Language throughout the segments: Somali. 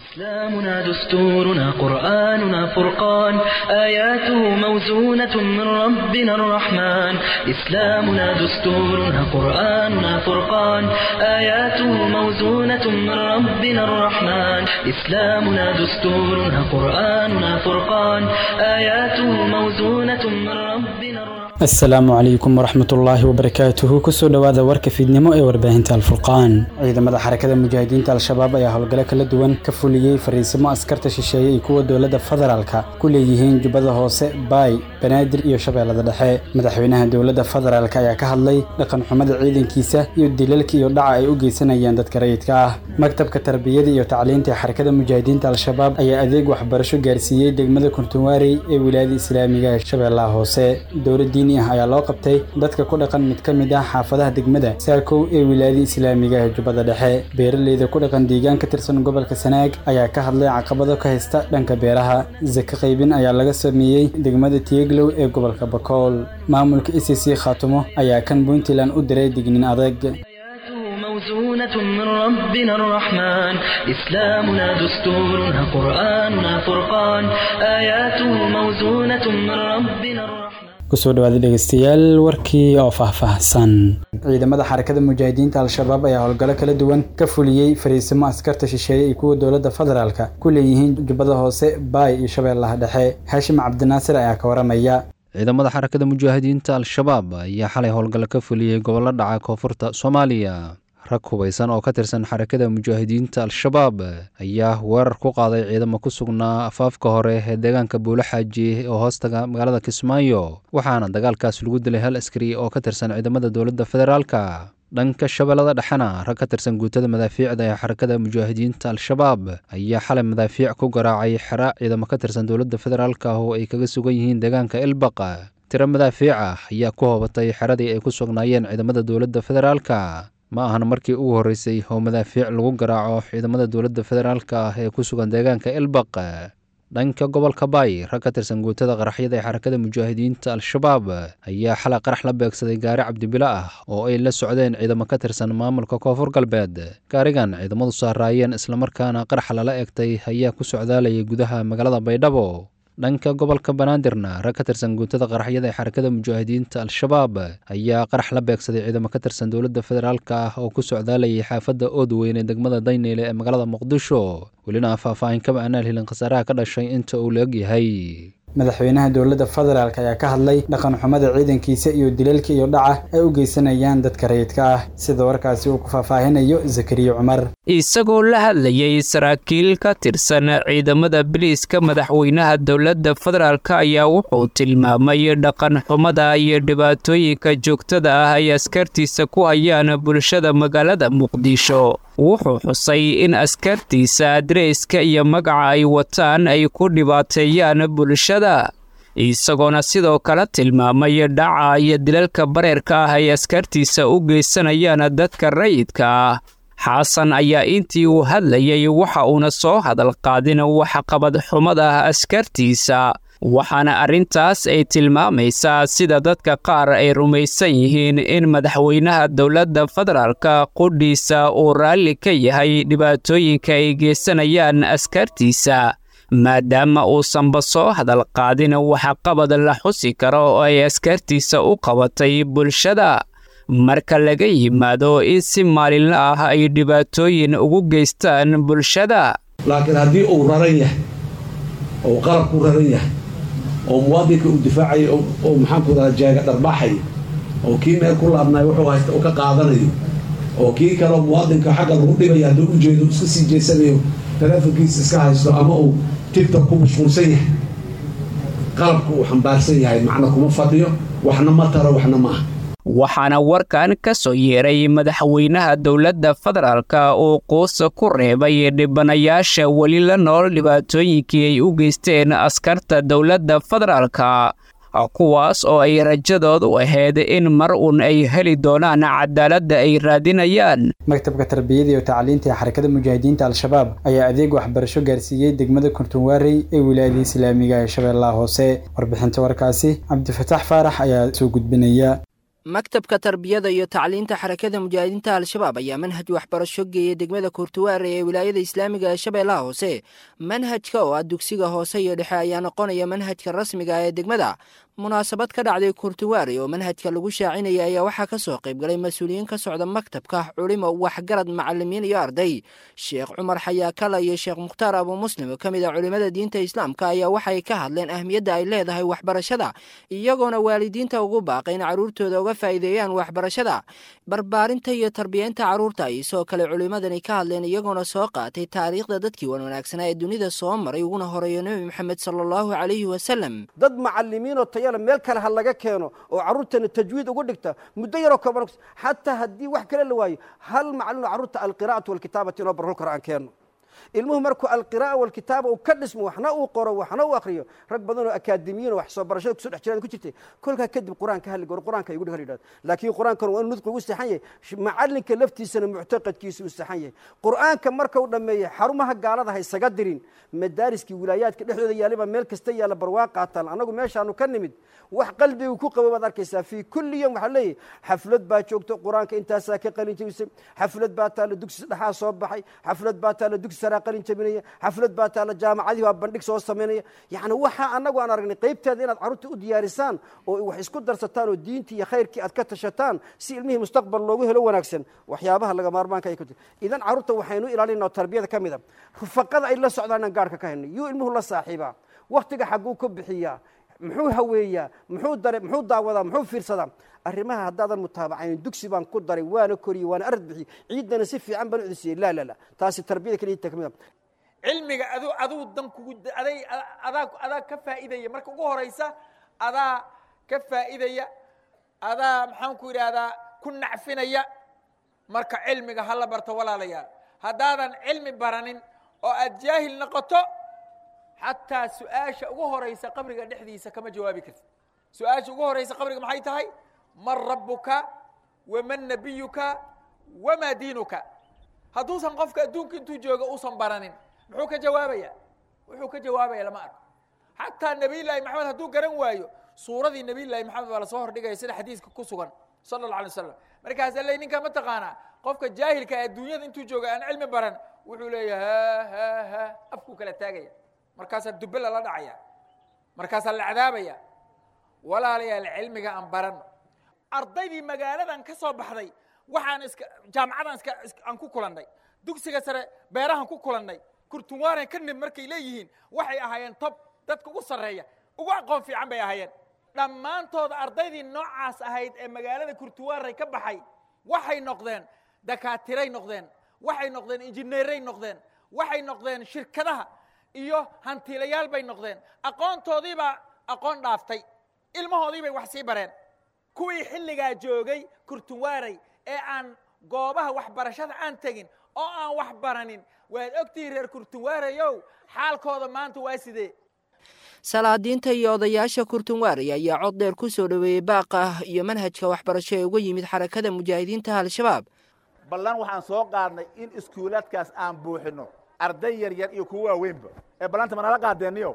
إسلامنا دستورنا قرآننا فرقان آياته موزونة من ربنا الرحمن إسلامنا دستورنا قرآننا فرقان آياته موزونة من ربنا الرحمن إسلامنا دستورنا قرآننا فرقان آياته موزونة من ربنا الرحمن asalaamu calaykum waraxmatullaahi wabarakaatuhu kusoo dhowaada warka fiidnimo ee warbaahinta alfurqaan ciidamada xarakada mujaahidiinta al-shabaab ayaa howlgalo kala duwan ka fuliyey fariisimo askarta shisheeye iyo kuwa dowladda federaalka ku leeyihiin jubbada hoose baay banaadir iyo shabeellada dhexe madaxweynaha dowladda federaalk ayaa ka hadlay dhaqan xumada ciidankiisa iyo dilalka iyo dhaca ay u geysanayaan dadka rayidka ah maktabka tarbiyada iyo tacliinta ee xarakada mujaahidiinta al-shabaab ayaa adeeg waxbarasho gaarsiiyey degmada kuntunwaarey ee wilaayada islaamiga ee shabeellaha hoose dowladii ayaa loo qabtay dadka ku dhaqan mid ka mid ah xaafadaha degmada saakow ee wilaayada islaamiga ee jubbada dhexe beeraleyda ku dhaqan deegaan ka tirsan gobolka sanaag ayaa ka hadlay caqabado ka haysta dhanka beeraha sake qaybin ayaa laga sameeyey degmada tieglow ee gobolka bakool maamulka e c c khaatumo ayaa kan puntland u diray dignin adag موزونة من ربنا الرحمن إسلامنا دستورنا قرآننا فرقان آياته موزونة من ربنا الرحمن kusoo dhawaada dhegeystayaal warkii oo faahfaahsan ciidamada xarakada mujaahidiinta al-shabaab ayaa howlgallo kala duwan ka fuliyey fariisimo askarta shisheeye iyo kuwa dowladda federaalka ku leeyihiin jubbada hoose baay iyo shabeellaha dhexe haashim cabdinaasir ayaa ka waramaya ciidamada xarakada mujaahidiinta al-shabaab ayaa xalay howlgallo ka fuliyey gobollo dhaca koonfurta soomaaliya rag hubaysan oo ka tirsan xarakada mujaahidiinta al-shabaab ayaa weerar ku qaaday ciidamo ku sugnaa afaafka hore ee deegaanka buulo xaaji oo hoostaga magaalada kismaayo waxaana dagaalkaas lagu dilay hal askari oo ka tirsan ciidamada dowladda federaalka dhanka shabeellada dhexena rag ka tirsan guutada madaafiicda ee xarakada mujaahidiinta al-shabaab ayaa xalay madaafiic ku garaacay xera ciidamo ka tirsan dowladda federaalka oo ay kaga sugan yihiin deegaanka ilbaq tiro madaafiic ah ayaa ku hoobatay xeradii ay ku sugnaayeen ciidamada dowladda federaalka ma ahan markii ugu horreysay oo madaafiic lagu garaaco ciidamada dowladda federaalka ah ee ku sugan deegaanka ilbaq dhanka gobolka baay rag ka tirsan guutada qaraxyada ee xarakada mujaahidiinta al-shabaab ayaa xalay qarax la beegsaday gaari cabdibilo ah oo ay la socdeen ciidamo ka tirsan maamulka koonfur galbeed gaarigan ciidamadu saaraayeen islamarkaana qarax lala egtay ayaa ku socdaalayay gudaha magaalada baydhabo dhanka gobolka banaadirna rag ka tirsan guutada qaraxyada ee xarakada mujaahidiinta al-shabaab ayaa qarax la beegsaday ciidamo ka tirsan dowladda federaalka ah oo ku socdaalayay xaafadda oodweyn ee degmada dayneyle ee magaalada muqdisho welina faahfaahin kama aanaan helin khasaaraha ka dhashay inta uu la egyahay madaxweynaha dowladda federaalk ayaa ka hadlay dhaqan xumada ciidankiisa iyo dilalka iyo dhaca ay u geysanayaan dadka rayidka ah sida warkaasi uu ku faahfaahinayo zakariya cumar isagoo la hadlayay saraakiil ka tirsan ciidamada biliiska madaxweynaha dowladda federaalk ayaa wuxuu tilmaamay dhaqan xumada iyo dhibaatooyinka joogtada ah ay askartiisa ku hayaan bulshada magaalada muqdisho wuxuu xusay in askartiisa adreyska iyo magaca ay wataan ay ku dhibaateeyaan bulshada isagoona sidoo kale tilmaamay dhaca iyo dilalka bareerka ah ay askartiisa u geysanayaan dadka rayidka ah xasan ayaa intii uu hadlayay waxa uuna soo hadal qaadin waxqabad xumada askartiisa waxaana arrintaas ay tilmaamaysaa sida dadka qaar ay rumaysan yihiin in madaxweynaha dowladda federaalka qudhiisa uu raalli ka yahay dhibaatooyinka ay geysanayaan askartiisa maadaama uusanba soo hadal qaadin waxqabad la xusi karo oo ay askartiisa u qabatay bulshada marka laga yimaado in si maalinla ah ay dhibaatooyin ugu geystaan bulshada laakiin haddii uu raran yahay oo qalabku raran yahay oo muwaadinka uu difaacayo oo maxaanku radaa jaaga dharbaaxayo oo kii meel ku laabnay wuxuu haysta uu ka qaadanayo oo kii kaleo muwaadinka xagga lagu dhibaya hadduu u jeedo iska sii jeesanayo taleefonkiisa iska haysto ama uu tigtok ku mashquulsan yahay qalabku uu xambaarsan yahay macna kuma fadhiyo waxna ma taro waxna ma ah waxaana warkan ka soo yeeray madaxweynaha dowladda federaalka uu quusa ku reebay dhibanayaasha weli la nool dhibaatooyinkii ay u geysteen askarta dowladda federaalka kuwaas oo ay rajadoodu ahayd in mar uun ay heli doonaan cadaaladda ay raadinayaan maktabka tarbiyada iyo tacliinta ee xarakada mujaahidiinta al-shabaab ayaa adeeg waxbarasho gaarsiiyey degmada kuntunwaarey ee wilaayada islaamiga ee shabeellaha hoose warbixinta warkaasi cabdifataax faarax ayaa soo gudbinaya maktabka tarbiyada iyo tacliinta xarakada mujaahidiinta al-shabaab ayaa manhaj waxbarasho geeyay degmada kurtuwaare ee wilaayada islaamiga ee shabeellaha hoose manhajka oo ah dugsiga hoose iyo dhexe ayaa noqonaya manhajka rasmiga ee degmada munaasabad ka dhacday kurtuwaare oo manhajka lagu shaacinaya ayaa waxaa ka soo qaybgalay mas-uuliyiin ka socda maktabka culimo waxgarad macalimiin iyo arday sheekh cumar xayaakala iyo sheekh mukhtaar abu muslim oo ka mid ah culimmada diinta islaamka ayaa waxay ka hadleen ahmiyadda ay leedahay waxbarashada iyagoona waalidiinta ugu baaqay in carruurtooda uga faa'iideeyaan waxbarashada barbaarinta iyo tarbiyeynta carruurta ay sidoo kale culimmadani ka hadleen iyagoona soo qaatay taariikhda dadkii wan wanaagsanaa ee dunida soo maray uguna horeeyo nebi moxamed sala allahu calayhi wasalam dad macalimiinoo tayale meel kale ha laga keeno oo carruurtana tajwiid ugu dhigta muddo yaroo kooban xataa haddii wax kale la waayo hal macalino carruurta alqiraa'atu walkitaabati inoo barhol karo aan keenno ilmuhu markuu alqira'a walkitaaba uu ka dhismo waxna uu qoro waxna uu akriyo rag badan oo akaademiyiin wax soo barashada kusoo dhex jiraan ku jirtay kolkaa kadib qur-aanka halli gor qur-aanka igu dhig yidhahdo laakiin qur-aankan waa inu nudqi ugu saxan yahay macalinka laftiisana muctaqadkiisa uu saxan yahay qur-aanka marka uu dhammeeyey xarumaha gaalada ha isaga dirin madaariskii wilaayaadka dhexdooda yaaliba meel kasta yaalla barwaaq qaataan annagu meeshaanu ka nimid wax qalbigu ku qabo baad arkaysaa fii kulli yom waxaa leeyahy xaflad baa joogto qur-aanka intaasaa ka qalin jabisay xaflad baa taalla dugsi dhexaa soo baxay xaflad baa taalla dugsi saraa qalin jabinaya xaflad baa taalla jaamacadii waa bandhig soo samaynaya yacni waxa annagu aan aragnay qaybteeda inaad carruurta u diyaarisaan oo wax isku darsataan oo diintii iyo khayrkii aad ka tashataan si ilmihii mustaqbal loogu helo wanaagsan waxyaabaha laga maarmaanka ay ku jira idan carruurta waxaynu ilaalinaa oo tarbiyada ka mid a rufaqada ay la socdaan inaan gaarhka ka hayno yuu ilmuhu la saaxiibaa waktiga xagguu ka bixiyaa muxuu haweeyaa muxuu dare muxuu daawadaa muxuu fiirsadaa arrimaha haddaadan mutaabacayn dugsi baan ku daray waana koriyey waana arad bixiyey ciiddana si fiican baan u cudisiyey laa laa la taasi tarbiyada keliya ka mid a cilmiga adu aduu dan kugu aday adaa adaa ka faa'iidaya marka ugu horaysa adaa ka faa'iidaya adaa maxaan ku yidhaahdaa ku nacfinaya marka cilmiga hala barto walaalayaal haddaadan cilmi baranin oo aad jaahil noqoto xataa su-aasha ugu horaysa qabriga dhexdiisa kama jawaabi karti su-aasha ugu horaysa qabriga maxay tahay man rabbuka waman nabiyuka wamaa diinuka hadduusan qofka adduunka intuu jooga uusan baranin muxuu ka jawaabaya wuxuu ka jawaabaya lama arko xataa nabiy llaahi maxamed hadduu garan waayo suuradii nabiy llaahi maxamed baa lasoo hordhigaya sida xadiiska ku sugan sala allah alay wasalam markaasa ley ninkaa ma taqaanaa qofka jaahilka ee adduunyada intuu jooga aan cilmi baran wuxuu leeyahay ha ha ha afkuu kala taagaya markaasaa dube lala dhacaya markaasaa la cadaabaya walaalayaal cilmiga aan barano ardaydii magaaladan ka soo baxday waxaan iska jaamacadan iska aan ku kulannay dugsiga sare beerahan ku kulannay kurtunwaaren ka nib markay leeyihiin waxay ahaayeen tob dadka ugu sarreeya ugu aqoon fiican bay ahaayeen dhammaantooda ardaydii noocaas ahayd ee magaalada kurtuwaaray ka baxay waxay noqdeen dakaatiray noqdeen waxay noqdeen injineeray noqdeen waxay noqdeen shirkadaha iyo hantiilayaal bay noqdeen aqoontoodiibaa aqoon dhaaftay ilmahoodii bay wax sii bareen kuwii xilligaa joogay kurtunwaaray ee aan goobaha waxbarashada aan tegin oo aan wax baranin waad ogtihiin reer kurtunwaarayow xaalkooda maanta waa sidee salaadiinta iyo odayaasha kurtunwaarey ayaa cod dheer ku soo dhoweeyey baaqa iyo manhajka waxbarasho ee uga yimid xarakada mujaahidiinta al-shabaab ballan waxaan soo qaadnay in iskuulaadkaas aan buuxinno arday yar yar iyo kuwa waaweynba ee ballanta ma nala qaadeeniyo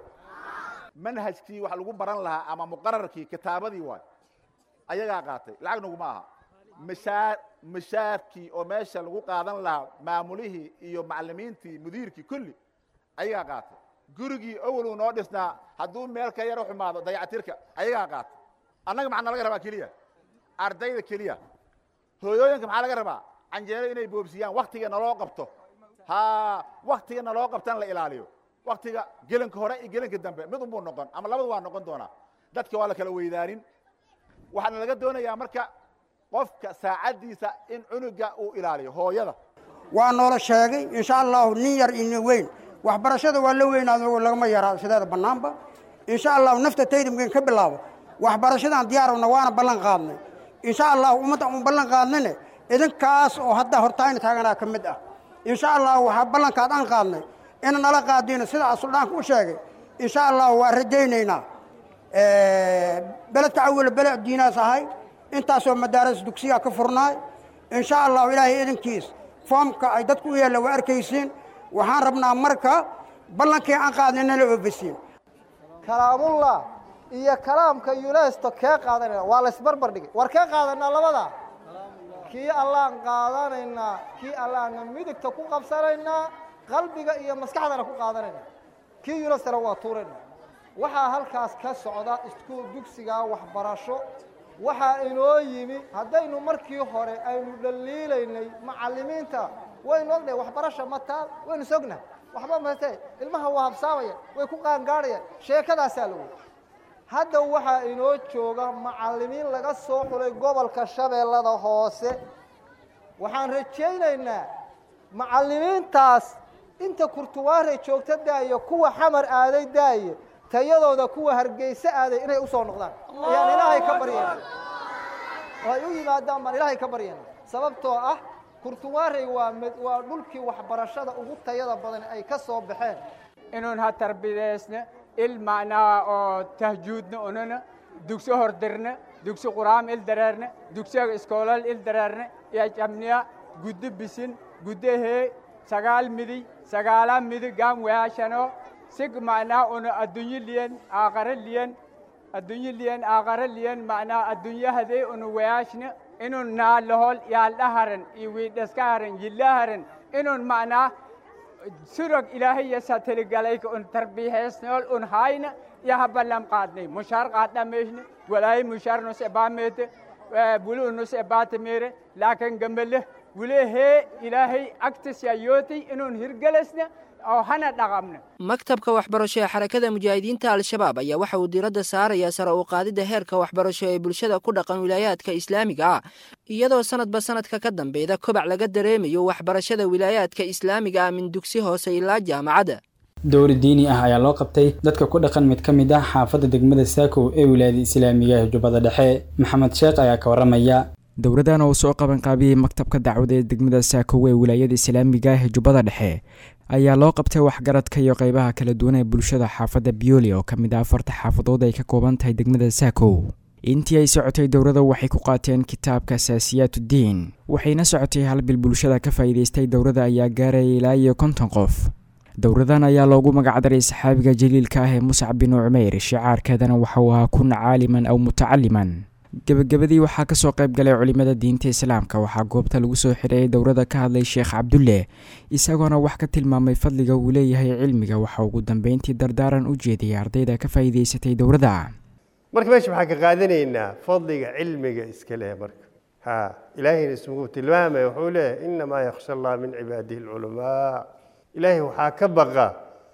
manhajkii wax lagu baran lahaa ama muqararkii kitaabadii waay ayagaa qaatay lacag naguma aha mashaar mashaarkii oo meesha lagu qaadan lahaa maamulihii iyo macallimiintii mudiirkii kulli ayagaa qaatay gurigii awaluu noo dhisnaa hadduu meel ka yaro xumaado dayacatirka ayagaa qaatay annaga maxaa nalaga rabaa keliya ardayda keliya hooyooyinka maxaa laga rabaa canjeero inay boobsiyaan waktiga naloo qabto ha waktiga naloo qabtan la ilaaliyo waktiga gelinka hore iyo gelinka dambe mid unbuu noqon ama labadu waa noqon doonaa dadka waa la kala weydaanin waxaana laga doonayaa marka qofka saacaddiisa in cunuga uu ilaaliyo hooyada waa noola sheegay insha allahu nin yar iyo nin weyn waxbarashada waa la weynaado lagama yaraa sideeda bannaanba insha allahu nafta taydamkan ka bilaabo waxbarashadaan diyaarowna waana ballan qaadnay insha allahu ummadda un ballan qaadnayne idinkaas oo hadda hortaayna taaganaa ka mid ah insha allahu waxaa ballankaad aan qaadnay ina nala qaadino sida asuldhaanka u sheegay insha allahu waa rajaynaynaa beledka awel beled diinaas ahay intaasoo madaaras dugsiyaa ka furnaay insha allahu ilaahay idinkiis foomka ay dadku u yeella waa arkaysiin waxaan rabnaa marka ballankii aan qaadnay nala oofisiin kalaamullah iyo kalaamka yunesto kee qaadanayna waa laysbarbar dhigay war kee qaadanaa labada kii allaan qaadanaynaa kii allaana midigta ku qabsanaynaa qalbiga iyo maskaxdana ku qaadanaynaa kii yunestana waa tuurayna waxaa halkaas ka socda iskuul dugsiga waxbarasho waxaa inoo yimi haddaynu markii hore aynu dhaliilaynay macallimiinta waynu ognahay waxbarasha mataa waynu sognahay waxba mate ilmaha waa habsaamaya way ku qaangaadhayaan sheekadaasaa la wey hadda waxaa inoo jooga macallimiin laga soo xulay gobolka shabeellada hoose waxaan rajaynaynaa macallimiintaas inta kurtuwaare joogta daayo kuwa xamar aaday daaye tayadooda kuwa hargeyse aaday inay u soo noqdaan ayaan ilaahay ka baryayna oo ay u yimaadaan baan ilaahay ka baryayna sababtoo ah kurtuwaarey waa mid waa dhulkii waxbarashada ugu tayada badan ay ka soo baxeen inuun ha tarbidaysna il macnaa oo tahjuudna unana dugsi hordirna dugsi quraam il dareerna dugsiga iskoolal il dareerna iyo jamniya guddo bisin guddo hee sagaal midi sagaala midi gaam weashano sig macnaa una addunyo liyan aaqara liyan addunyo liyan aaqara liyan macnaa addunyahadee una weashna inun naalahol yaaldhaharan iyo wiidhaskaharan yillaharan inun macnaa surog ilaahay sateligalayka un tarbiheesnool un hayna yaha ballam qaadnay mushaar qaadhameyshne walaayi mushaar nus ebaamete bulu nus ebaatamere laakin gambale wule hee ilaahay agtis yayootay inun hirgelasna oo hana dhaqamna maktabka waxbarasho ee xarakada mujaahidiinta al-shabaab ayaa waxa uu diiradda saarayaa sare u qaadidda heerka waxbarasho ee bulshada ku dhaqan wilaayaadka islaamiga ah iyadoo sanadba sanadka ka dambeeda kobac laga dareemayo waxbarashada wilaayaadka islaamiga ah min dugsi hoose ilaa jaamacadda dowri diini ah ayaa loo qabtay dadka ku dhaqan mid ka mid ah xaafadda degmada saakow ee wilaayada islaamiga ee jubbada dhexe maxamed sheekh ayaa ka warramaya dowladan oo soo qabanqaabiyey maktabka dacwada ee degmada saakow ee wilaayada islaamiga ah ee jubbada dhexe ayaa loo qabtay waxgaradka iyo qeybaha kala duwan ee bulshada xaafadda bioli oo ka mid ah afarta xaafadood ay ka kooban tahay degmada saakow intii ay socotay dowladda waxay ku qaateen kitaabka asaasiyaatuddiin waxayna socotay hal bil bulshada ka faa'iidaystay dowladda ayaa gaaraya ilaa iyo konton qof dowladan ayaa loogu magacdaray saxaabiga jaliilka ah ee muscab binu cumeyr shicaarkeedana waxa uu ahaa kun caaliman aw mutacaliman gebagabadii waxaa kasoo qayb galay culimada diinta islaamka waxaa goobta lagu soo xidheeyay dowladda ka hadlay sheekh cabdulle isagoona wax ka tilmaamay fadliga uu leeyahay cilmiga waxa ugu dambeyntii dardaaran u jeediyay ardayda ka faa'iidaysatay dowladda marka meesha waxaan ka qaadanaynaa fadliga cilmiga iska leh marka ha ilaahayna ismugu tilmaamaya wuxuu leeyahay inamaa yakhsha allah min cibaadihi alculamaa ilaahay waxaa ka baqa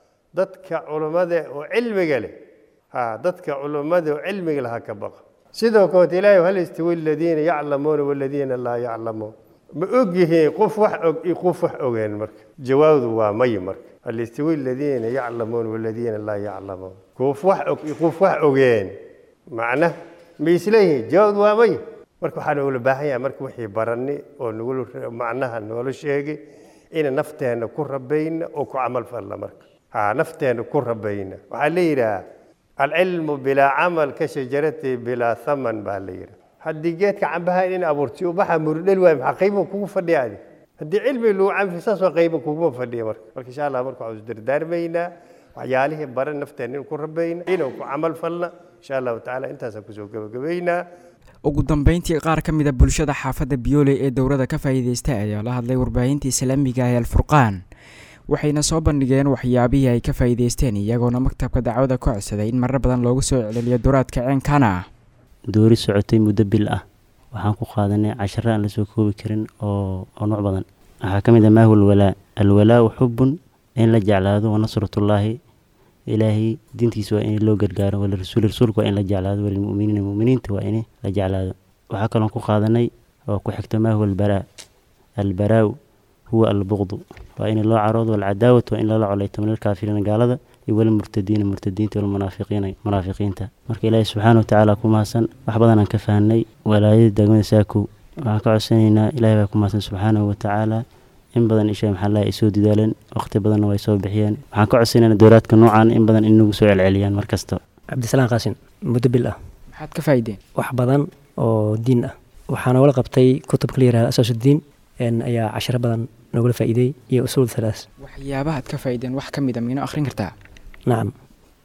dadka culummada oo cilmiga leh ha dadka culummada oo cilmiga leh ha ka baqa sidoo kaleet ilaahay hal istawi aladiina yaclamuuna waladiina laa yaclamuun ma og yihiin qof wax og iyo qof wax ogeen marka jawaabdu waa may marka hal istawi aladiina yaclamuuna waladiina laa yaclamuun qof wax og iyo qof wax ogeen macna ma isleeyihiin jawaabdu waa may marka waxaa noola baahan yahay marka wixii baranni oo nagula macnaha noola sheegay ina nafteenna ku rabayna oo ku camal falla marka ha nafteenna ku rabayna waxaa la yidhaha alcilmu bilaa camal ka shajarati bilaa thaman baa la yidhi haddii geedka cambaha in abuurti ubaxa murdhel waay maxaa qayba kugu fadhiya adi haddii cilmi lagu canfi saas waa qayba kuguma fadhiya marka marka insha allah marka waxaan isdardaarmaynaa waxyaalihii baran nafteen in ku rabayna inuu ku camal falna insha allahu tacaala intaasaan kusoo gabagabaynaa ugu dambeyntii qaar ka mida bulshada xaafadda biyooley ee dowladda ka faa'iidaystay ayaa la hadlay warbaahinta islaamiga ee alfurqaan waxayna soo bandhigeen waxyaabihii ay ka faa'iidaysteen iyagoona maktabka dacwada ka codsaday in marar badan loogu soo celceliyo duraadka ceenkana ah doori socotay muddo bil ah waxaan ku qaadanay casharo aan la soo koobi karin oo oo nooc badan waxaa ka mid ah maahu alwalaa alwalaau xubun in la jeclaado wa nasratullaahi ilaahay diintiisa waa in loo gargaaro walirasuuli rasuulka waa in la jeclaado walilmu'miniina mu'miniinta waa in la jeclaado waxaa kaloon ku qaadanay oo ku xigto maahu albaraa albaraaw huwa albuqdu waa in loo caroodo walcadaawat waa in lala colayto min alkaafiriina gaalada iyo walmurtadiina murtadiinta walmunaafiqiina munaafiqiinta marka ilaahi subxaana watacaala ku mahadsan wax badanaan ka fahnay walaayada degmada saakow waxaan ka codsanaynaa ilahi baa ku mahadsan subxaanahu watacaala in badan isha maxallaha ay soo didaaleen waqti badanna way soo bixiyeen waxaan ka codsanaynaa dowlaadka noocan in badan inagu soo celceliyaan mar kasta cabdisalaan qaasin muddo bil ah maxaad ka faa'iideen wax badan oo diin ah waxaa nogala qabtay kutubka la yihahda asaasudiin ayaa casharo badan nogala faa'iideey iyo usuul thalaas waxyaabahaad ka faa'iideen wax ka mid a miino akhrin kartaa nacam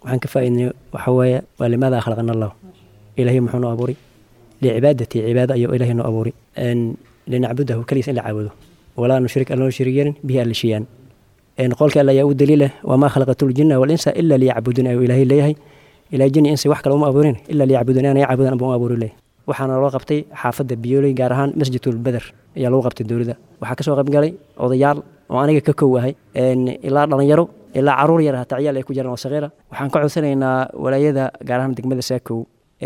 waxaan ka faa'iidnay waxa weeye waa limaada khalaqana allah ilaahay muxuu noo abuuray licibaadati cibaado ayuu ilaahay noo abuuray linacbudahu keligiis in la caabudo walaa nushrik alla noo shirig yeelin bihi alla shiyaan qolka alla ayaa u daliila wamaa khalaqatu ljinna walinsa ila liyacbuduun ayuu ilaahay leeyahay ilaa jini insi wax kale uma abuurin ila liyacbuduun ana yacbudan buu abuuri leeyahay waxaana loo qabtay xaafadda biyooley gaar ahaan masjidul beder ayaa lagu qabtay dowladda waxaa kasoo qayb galay odayaal oo aniga ka kow ahay ilaa dhalinyaro ilaa caruur yar hataa ciyaal ay ku jiraan oo saqiira waxaan ka codsanaynaa walaayada gaar ahaan degmada saakow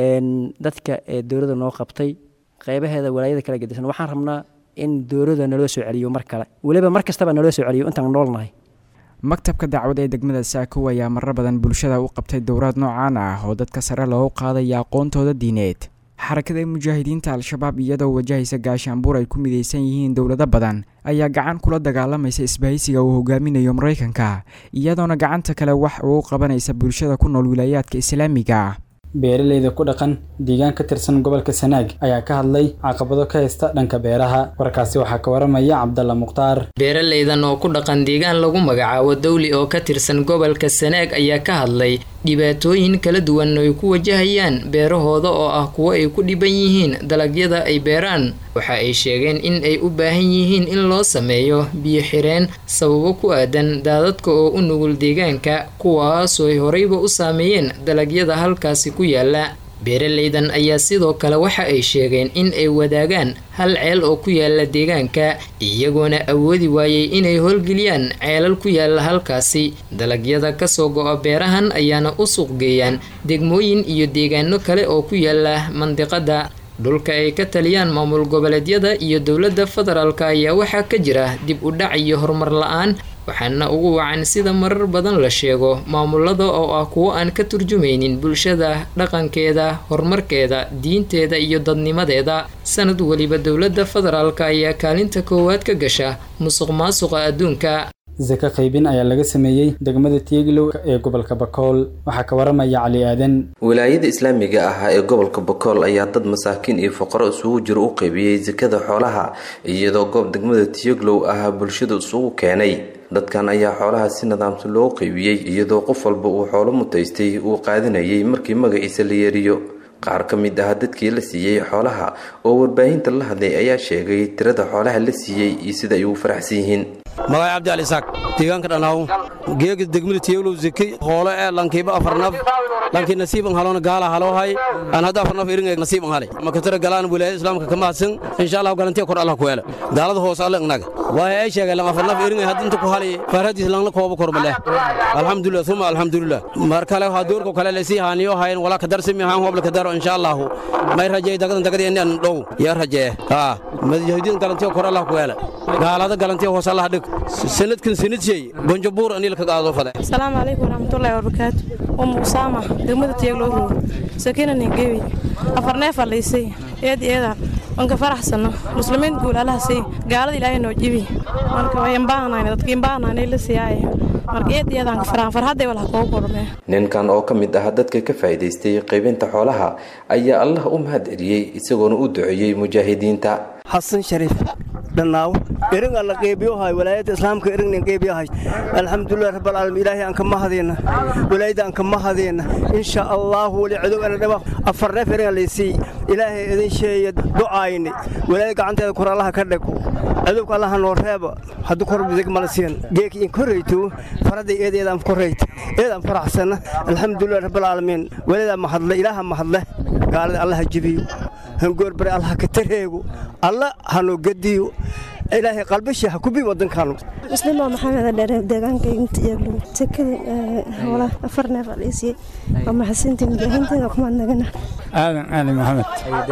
dadka ee dowladda noo qabtay qaybaheeda walaayada kala gedisan waxaan rabnaa in dowladda naloo soo celiyo mar kale weliba mar kastaba naloo soo celiyo intaan noolnahay maktabka dacwad ee degmada saakow ayaa marar badan bulshada u qabtay dowraad noocaan ah oo dadka sare loogu qaadaya aqoontooda diineed xarakada mujaahidiinta al-shabaab iyadoo wajahaysa gaashaanbuur ay ku midaysan yihiin dowlado badan ayaa gacan kula dagaalamaysa isbahaysiga uu hogaaminayo maraykanka iyadoona gacanta kale wax uu qabanaysa bulshada ku nool wilaayaadka islaamiga beeraleyda ku dhaqan deegaan ka tirsan gobolka sanaag ayaa ka hadlay caqabado ka haysta dhanka beeraha warkaasi waxaa ka waramaya cabdalla mukhtaar beeraleydan oo ku dhaqan deegaan lagu magacaabo dawli oo ka tirsan gobolka sanaag ayaa ka hadlay dhibaatooyin kala duwan ay ku wajahayaan beerahooda oo ah kuwo ay ku dhiban yihiin dalagyada ay beeraan waxa ay sheegeen in ay u baahan yihiin in loo sameeyo biyo xireen sababo ku aadan daadadka oo u nugul deegaanka kuwaasoo ay horeyba u saameeyeen dalagyada halkaasi ku yaala beeraleydan ayaa sidoo kale waxa ay sheegeen in ay wadaagaan hal ceel oo ku yaala deegaanka iyagoona awoodi waayey inay howlgeliyaan ceelal ku yaala halkaasi dalagyada kasoo go-a beerahan ayaana u suuqgeeyaan degmooyin iyo deegaano kale oo ku yaala mandiqada dhulka ay ka taliyaan maamul goboleedyada iyo dowladda federaalk ayaa waxaa ka jira dib u dhac iyo horumar la-aan waxaana ugu wacan sida marar badan la sheego maamulada oo ah kuwo aan ka turjumaynin bulshada dhaqankeeda horumarkeeda diinteeda iyo dadnimadeeda sanad weliba dowladda federaalk ayaa kaalinta koowaad ka gasha musuq maasuqa adduunka saka qaybin ayaa laga sameeyey degmada tieglow ee gobolka bakool waxaa ka waramaya cali aadan wilaayada islaamiga ah ee gobolka bakool ayaa dad masaakiin iyo fuqaro isugu jiro u qaybiyey sakada xoolaha iyadoo goob degmada tieglow ah bulshada isugu keenay dadkan ayaa xoolaha si nidaamsan loo qaybiyey iyadoo qof walba uu xoolo mutaystay uu qaadanayay markii magaciisa la yeeriyo qaar ka mid ah dadkii la siiyey xoolaha oo warbaahinta la hadlay ayaa sheegay tirada xoolaha la siiyey iyo sida ay ugu faraxsan yihiin magacay cabdi ali isaaq deegaanka dhanaaw geega degmada tiyowlow zeki hoole ee lankiiba afarnaf lankii nasiiban haloona gaala haloohay aan hadda afarnaf iringa nasiiban hale makatara galaan wilaayada islaamka ka mahadsan insha allah galantiya kor allah ku hele gaalada hoose alle ignaga waay ay sheegay lan afarnaf iringa hadda inta ku hali farhadiis langla kooba kormaleh alxamdulilah uma alxamdulilah mar kale waxaa doorka kale lasii haaniyo hayn walaa kadarsimi haan hobla kadaro insha allahu may rajeey dagadan dagadi inaan dhow yaa rajee haa madajahidiin galantiya kor allah ku hele gaalada galantiya hoose allah dhig sanadkan sanadshey bonjabuur anil ka qaado fade asalaamu calaykum waraxmatullaahi wabarakaatu umu usaama degmada tiyagloo roog sakina ningewi afar neef alaysay eed eeda wanka faraxsano muslimiin guul allaha sii gaalada ilaahay noo jibi marka wayan baahnayna dadka in baahnayna la siiyaaye marka eed eedaan ka faraan farhadday walaha koogu kormee ninkan oo ka mid ah dadka ka faa'iidaystay qaybinta xoolaha ayaa allah u mahad celiyey isagoona u duceeyey mujaahidiinta xasan shariif dhannaaw eringa la qeybiyohay walaayadda islaamka erigna qeybiyahay alxamdulilah rabbalcaalamiin ilaahay aan ka mahadayna walaayadda aan ka mahadayna insha allahu wali cadow ana dhaba afar neef eringa laysii ilaahay idin sheeya ducaayni walaayad gacanteeda kor allaha ka dhego cadowka allaha noo reeba hadduu kor bidig mala siin geeki in korrayto faradday eed eedaan korrayt eedaan faraxsana alxamdulilah rabbalcaalamiin walaayada mahadle ilaaha mahadle gaalada allaha jibiyo hangoorbare allaha ka tareego alla hanoo gediyo ilaahay qalbashii ha kubi wadankaanu muslimo maxamed dheere deegaanka intiyaglu sekada howla afar neef aliisiyey waa maxasinta mujaahiinteeda kumaad nagana aadan ali maxamed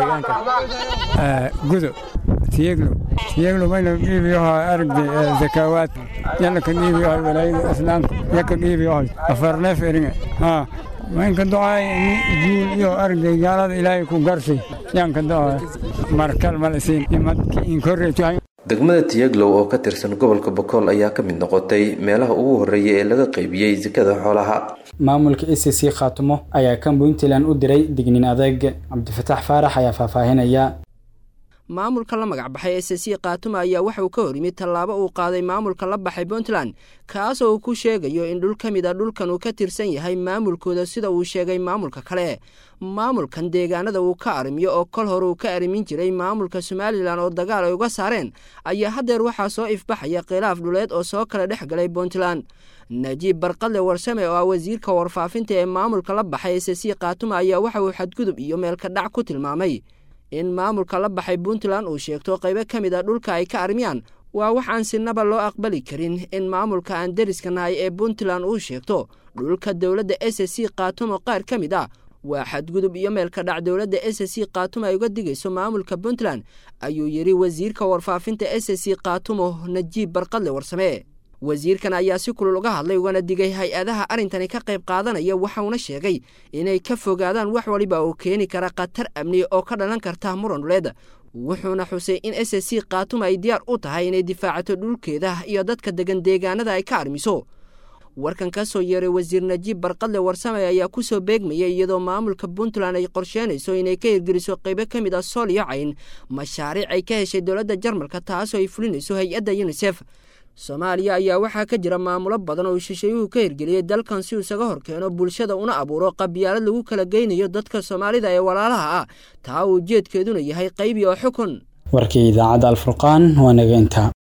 gudo tiyeglo tiyeglo mayna dhiibiyoha aragdi zakaawaad yalla ka dhiibiyohay walaayada islaamka yaka dhiibiyohay afar neef eringa haa maynka ducaay guul iyo aragday gaalada ilaahay ku garsay yaanka ducaay markal malisiin imadki inkorreeto degmada tiyaglow oo ka tirsan gobolka bokool ayaa ka mid noqotay meelaha ugu horreeya ee laga qaybiyey sakada xoolaha maamulka e c c khaatumo ayaa kan puntland u diray dignin adeeg cabdifataax faarax ayaa faahfaahinaya maamulka la magac baxay s c kaatuma ayaa waxa uu ka hor yimid tallaabo uu qaaday maamulka la baxay puntland kaasoo uu ku sheegayo in dhul ka mid a dhulkan uu ka tirsan yahay maamulkooda sida uu sheegay maamulka kale maamulkan deegaanada uu ka arrimiyo oo kol hore uu ka arrimin jiray maamulka somalilan oo dagaal ay uga saareen ayaa haddeer waxaa soo ifbaxaya khilaaf dhuleed oo soo kala dhex galay puntland najiib barqadle warsame oo ah wasiirka warfaafinta ee maamulka la baxay s c kaatuma ayaa waxa uu xadgudub iyo meelka dhac ku tilmaamay in maamulka la baxay puntland uu sheegto qaybo ka mid a dhulka ay ka armiyaan waa wax aan sinaba loo aqbali karin in maamulka aan deriska nahay ee puntland uu sheegto dhulka dowladda s c kaatumo qaar ka mid ah waa xadgudub iyo meelka dhac dowladda s c kaatumo ay uga digayso maamulka puntland ayuu yidhi wasiirka warfaafinta s c kaatumo najiib barqadle warsame wasiirkan ayaa si kulul uga hadlay ugana digay hay-adaha arrintani ka qayb qaadanaya waxauna sheegay inay ka fogaadaan wax waliba oo keeni kara khatar amni oo ka dhalan karta muran dhuleed wuxuuna xusay in s c kaatuma ay diyaar u tahay inay difaacato dhulkeeda iyo dadka degan deegaanada ay ka armiso warkan ka soo yeeray wasiir najiib barqadle warsame ayaa ku soo beegmayay iyadoo maamulka puntland ay qorsheynayso inay ka hirgeliso qaybo ka mid ah sool iyo cayn mashaariic ay ka heshay dowladda jarmalka taasoo ay fulinayso hay-adda yunisef soomaaliya ayaa waxaa ka jira maamulo badan oo shisheeyuhu ka hirgeliyey dalkan si uu isaga hor keeno bulshada una abuuro qabyaalad lagu kala geynayo dadka soomaalida ee walaalaha ah taa uu ujeedkeeduna yahay qaybi oo xukun warkii idaacadda alfurqaan waa naga intaa